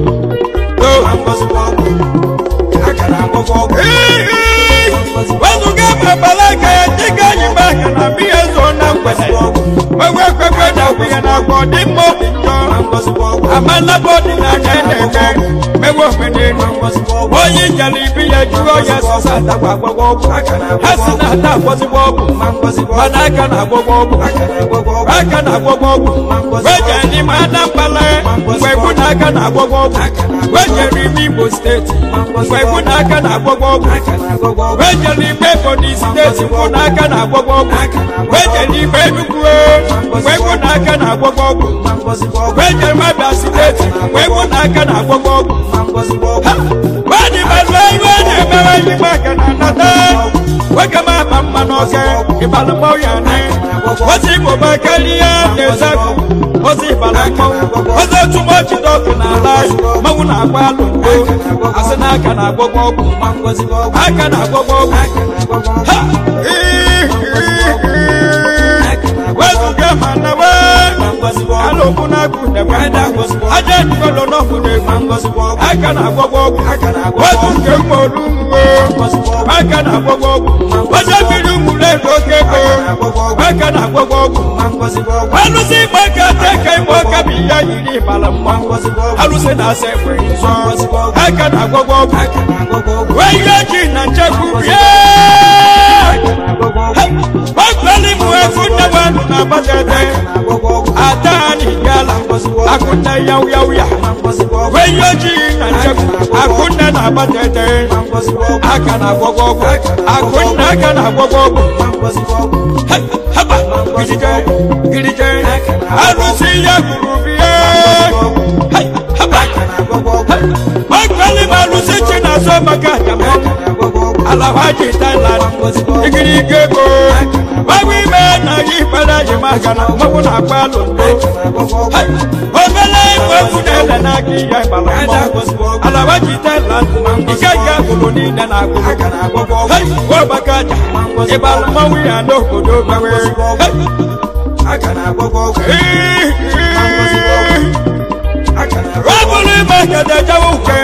wezụga babala aka ya dịka anyị mgbe aka na biya zo na mgbede wewe kwekwe na okwu ya na agwa dị mma obi njọ amanaba ọdịnala na-eme mewe omenelu onye njala ibi ya jụọ ya sọsa atakwa agbagwọ ọgwụ ha si na ata agbọzigbo ọgwụ mana aka na agbọgwọ ọgwụ aka na agbọgwọ ọgwụ weje n'ime anambala mgbe egwu na aka na agbọgwọ ọgwụ wejere ime imo steeti mgbe egwu na aka na agbọgwọ ọgwụ wejere ime ebonyi steeti mgbe na aka na agbọgwọ ọgwụ wejere ime enugwu mgbe egwu na aka na agbọgwọ ọgwụ wejere mabia steeti mgbe egwu na aka na agbọgwọ ọgwụ ha wadị malụ iwe na-eme nawa yi maka na nata nwoke ma ama mma n'ọka ịbalụ mmọnwụ ya ne ozi igbo ma karịa na-ezekwu ozi ịbalụ mmọnwụ ozi otu mọchi dọkụ na ala mmanwụ na-agba alụ ndo asị na aka na-agwọgwọ ọgwụ aka na-agwọgwọ ọgwụ ha wezuga ma na wee alụkwụ na-agụ ndekwe aja ndụgọlọ n'ọgwụ na-egwu aka na-agwọgwọ ọgwụ wezu nke mma olu mgbe aka na-agwọgwọ ọgwụ oje mmiri ụmụle oke ego aka na-agwọgwọ ọgwụ alụsị igba aka teka ime ọka bụ ihe yiri ịbala mma alụsị na-asa ekwe nsọ aka na-agwọgwọ ọgwụ wee ihe ji na nchekwu bie gbagbali mụ efu nne wenu na agbadede adani gala akunne yawu yawu ya wee ihe ojii na nchekwu akunne na agbadede aka na agwọgwọ ọgwụ akunne aka na agwọgwọ ọgwụ Hey, haba girije girije alụsị ya gburu bie Hey, haba Hey, gbagbali m alụsị chi na-azọ maka ajamọ alawaji thailand igirigi ego gbawa ime na yi kpere yi maka na mmanwụ na-agba alụ ndo Hai! obele igwe egwu na-ele n'aka ihe gbara mmọnwụ alawaji thailand ike nke agbụrụ niile na agbụrụ Hai! ọgbaka aja ịgbara mmanwụ ya n'obodo gbawe rọbụrụ ime kede jawa uke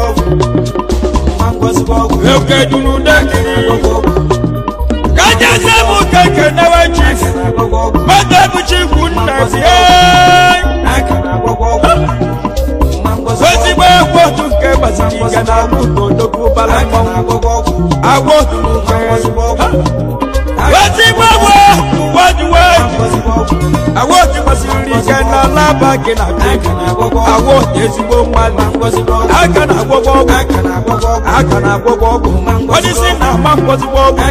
oke dunu dekiri kaja sẹ́mu kẹ̀kẹ́ náwó chief mọ́tò bụ chief nna sie ozigbo egwu otu nke gbasiri ike na agwụ n'odogwu bala mmanwụ agwụ otu nke ozigbo egwu wọdiwe agwụ otu gbasiri ike na alaba gị na agwụ otu ezigbo mmadụ aka na agwọgwọ ọgwụ aka na agwọgwọ ọgwụ onyeisi na-ama ngwọzigbo ọgwụ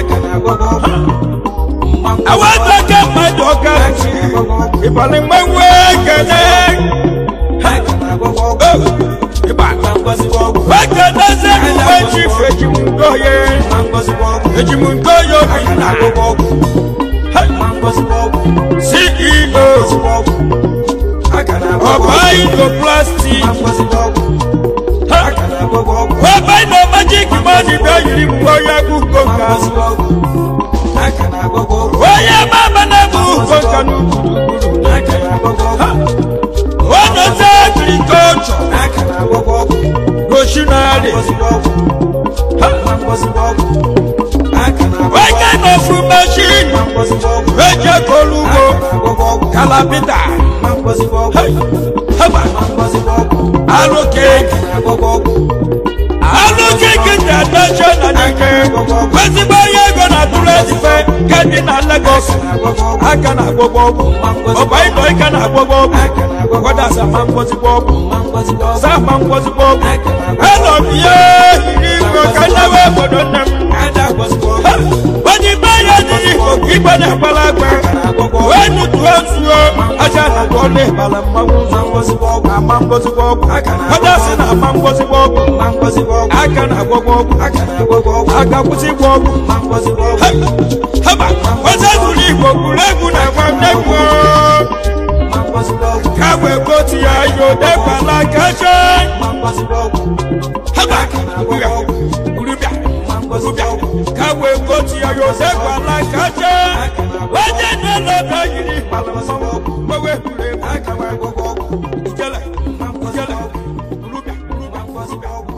awata ke mmadụ ọka ịbalị mmanwụ ekele wekeneze uwe chief ejimundoye ejimundoye obi na ceo ọbaino plastik ọbaino magic money bịa yiri mgbe onye bụ nkonka onye mama na-ebu nkonka n'ugwurugwuru onoze agrikọlchọ roshinari wege n'ofu mashin eje kolu ugbo kalabita haba alụkeke alụkeke dị adacha na dike ezigbo onye ego na atụrụ ezife nke dị na Lagos aka na agwọgwọ ọgwụ ọba ịnọ ike na agwọgwọ ọgwụ gwada sama ngwozigbo ọgwụ sama ngwozigbo ọgwụ elọ m ihe yiri igwe ka nnewe obodo nne m onye ikpe ya dịrị igbo ka igbe na-agbala agba wee nutuo nsuo aja na dụọla ịbala mmanwụ ama ngwozigbo ọgwụ gwada si na ama ngwozigbo ọgwụ aka na agwọgwọ ọgwụ aka kwụsịgbo ọgwụ haba oze zuru igbo gwuru egwu na nwanegwu ka wee gotu ya yo dekwala kacha haba urubia urubia ka wee gotu ya yo dekwala kacha onye na-elebe yiri ịkpala mmanwụ gbewe gwuru egwu aka wee gwọgwọ ọgwụ ijele ijele urubia urubia